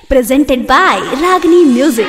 presented by Ragini Music.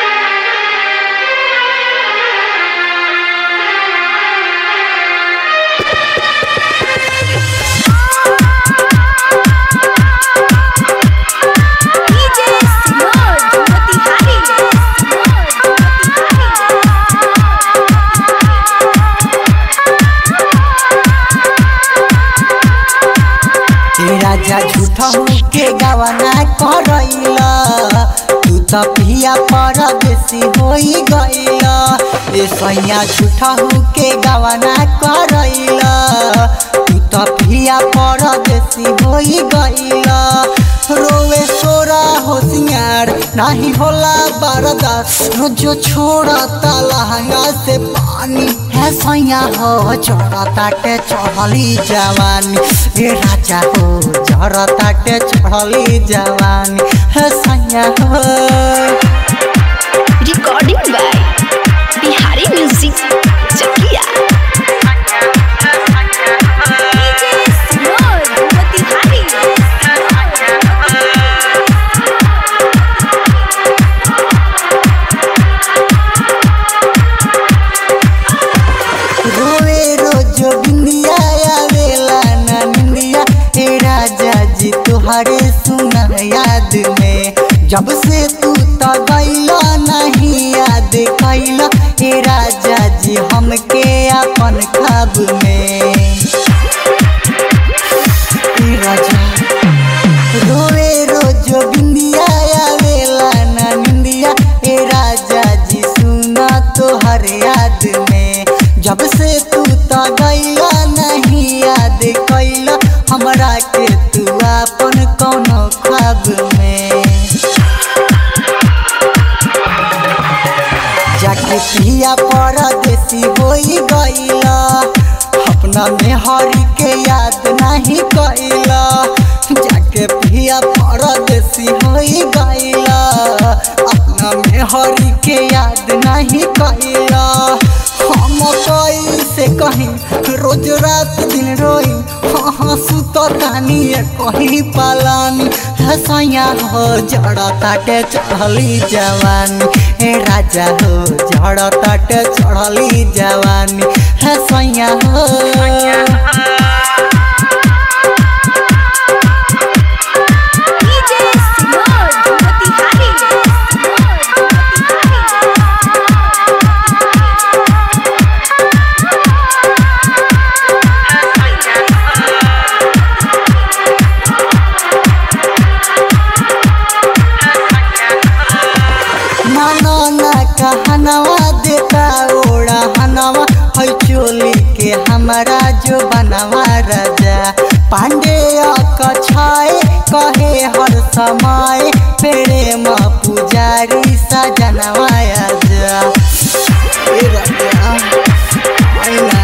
ए राजा झूठा के गवाना करैला तू त पिया पर बेसी होई गईला ए सैया झूठा के गवाना करैला तू त पिया पर बेसी होई गईला रोवे सोरा होशियार नाही होला बारदा रोजो छोड़ा लहंगा से पानी है सैया हो चढ़ा ताटे चढ़ली जवानी ए राजा हो जरा ताटे चढ़ली जवानी है सैया हो Recording by Bihari Music Chakia. रोवे रोजो बिंदिया आवेला ना निंदिया ए राजा जी तुहरे सुना याद में जब से तू त गईला नहीं याद कैला ए राजा जी हमके अपन खाब में ए राजा रोवे रोजो बिंदिया आवेला ना निंदिया ए राजा जी सुना तोहर याद में जब से तू त गईला नहीं याद कैला हमरा के तू अपन कौनो ख्वाब में जाके पिया परदेसी होई गईला अपना मेहरी के याद नहीं कैला जाके पिया परदेसी होई गईला अपना मेहरी के याद नहीं कैला हम कैसे कहीं रोज रात दिन रोई हाँ सुततानी कहीं पालानी हसैया हो जड़ा ताटे चढ़ली जवानी हे राजा हो जड़ा ताटे चढ़ली जवानी हसैया हो मानो ना कहनवा देता ओड़ा हनवा है चोली के हमारा जो बनवा राजा पांडे कछाए कहे हर समय प्रेम पुजारी सजनवा जा ए राजा आइना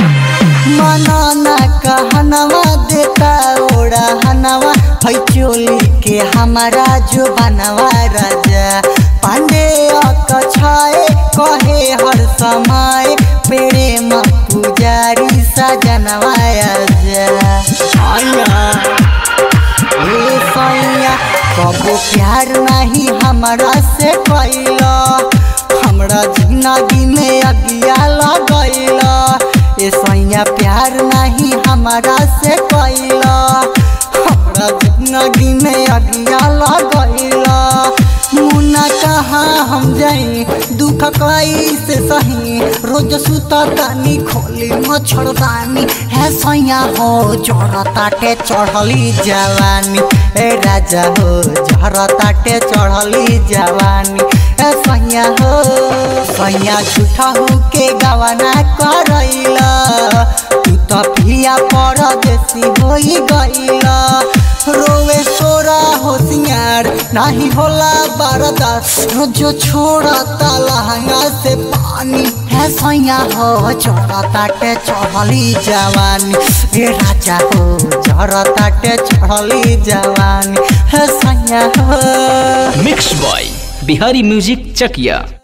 मना ना कहनवा देता ओड़ा हनवा है चोली के हमारा जो बनवा राजा पांडे कछाए कहे हर समय प्रेम पुजारी सजनवा जा आया ए सैया कबो प्यार नहीं हमरा से कैला हमरा जिंदगी में अगिया लगैला ए सैया प्यार नहीं हमरा से कैला हमरा जिंदगी में अगिया लगैला मुन्ना कहाँ हम जाई दुख कैसे सही रोज सुता तानी खोली मच्छरदानी है सैया हो जड़ ताटे चढ़ली जवानी ए राजा हो जड़ ताटे चढ़ली जवानी ए सैया हो सैया झूठा हो के गवाना करैला तू त पिया परदेसी होई गईला रोवे सोरा होशियार नाही होला बारदा रोजो छोड़ा लहंगा से पानी है सैया हो चढ़ा ताटे चढ़ली जवानी ए राजा हो चढ़ा ताटे चढ़ली जवानी है सैया हो mix by Bihari music Chakiya